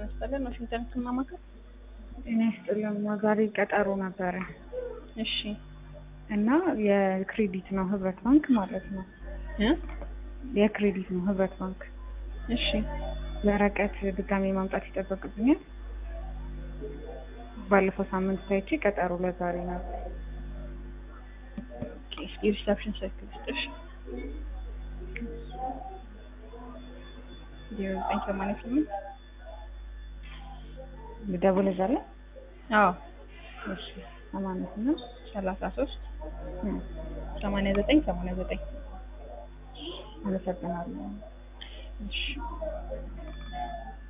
ይስጥልን። ዋሽንግተን ህክምና ማዕከል። ጤና ይስጥልን። ዛሬ ቀጠሮ ነበረ እሺ እና የክሬዲት ነው ህብረት ባንክ ማለት ነው። እ የክሬዲት ነው ህብረት ባንክ። እሺ ወረቀት ድጋሜ ማምጣት ይጠበቅብኛል። ባለፈው ሳምንት ታይቼ ቀጠሮ ለዛሬ ነበር። ኦኬ፣ እስኪ ሪሰፕሽን ስልክ ልስጥሽ። ዜሮ ዘጠኝ ሰማንያ ስምንት ልደውል እዛ ላይ? አዎ እሺ ሰማንያ ስምንት ሰላሳ ሶስት እ ሰማንያ ዘጠኝ ሰማንያ ዘጠኝ አመሰግናለሁ። እሺ